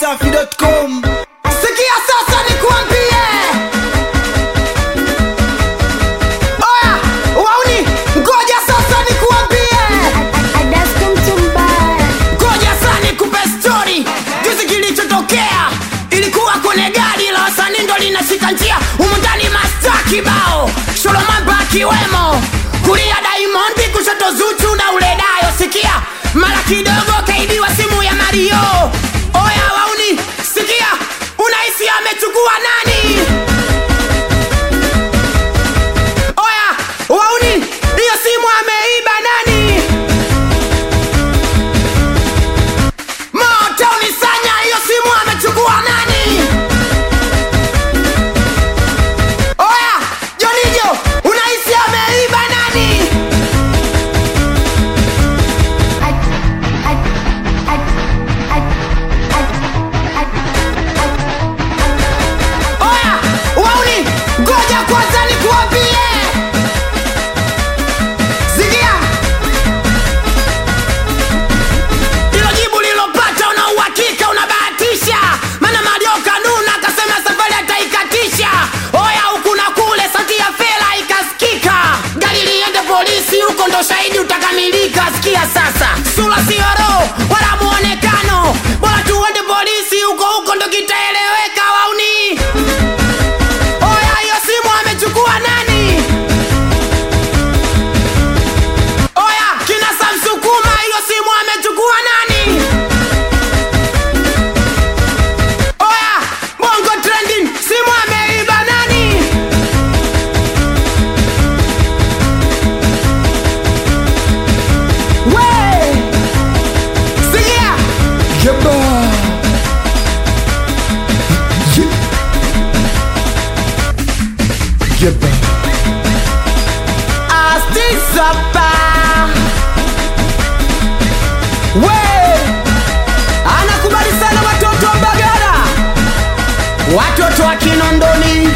dachimsafi.com Sikia sasa nikuambie. Oya, wauni, ngoja sasa nikuambie. Ngoja sasa nikupe story. Juzi kilichotokea ilikuwa kwenye gari la wasanii ndo linashika njia humu ndani masta kibao Sholomamba akiwemo kulia Diamond kushoto Zuchu na uledayo sikia mara kidogo kaibiwa simu ya Mario oya wauni sikia unahisi amechukua nani oya wauni hiyo simu ameiba nani moto unisanya hiyo simu amechukua nani oya jonijo unahisi ameiba nani oya wauni ngoja kwanza nikuambie sikia hilo jibu lilopata una uhakika unabahatisha maana mario kanuna akasema safari ataikatisha oya huku na kule sauti ya fela ikasikika gari liende polisi huko ndo shahidi utakamilika sikia sasa sura sioro wala muonekano bora tuende polisi huko huko ndo kitaeleweka wauni oya hiyo simu amechukua nani oya kina samsukuma hiyo simu amechukua nani oya bongo trending simu ameiba nani we sikia Yeba. Ye- Yeba. astisapa we anakubali sana watoto wa mbagara watoto wa kinondoni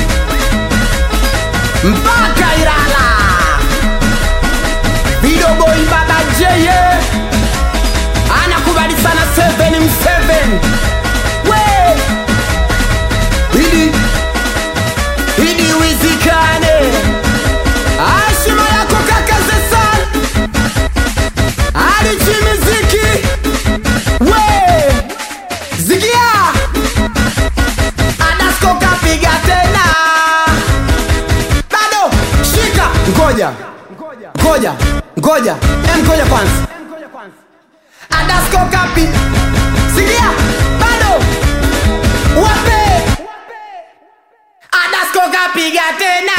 mpaka ilala vidoboi baba jeye anakubali sana 7 m7 we idi idi wizikane Heshima yako kaka Zesan Alichi miziki We Zigia Adasko kapiga tena Bado Shika Ngoja Ngoja Ngoja Em ngoja kwanza Adasko kapi Zigia Bado Wape Adasko kapiga tena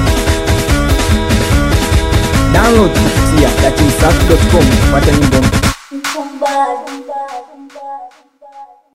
Download kupitia dachimsafi.com kupata nyimbo mpya.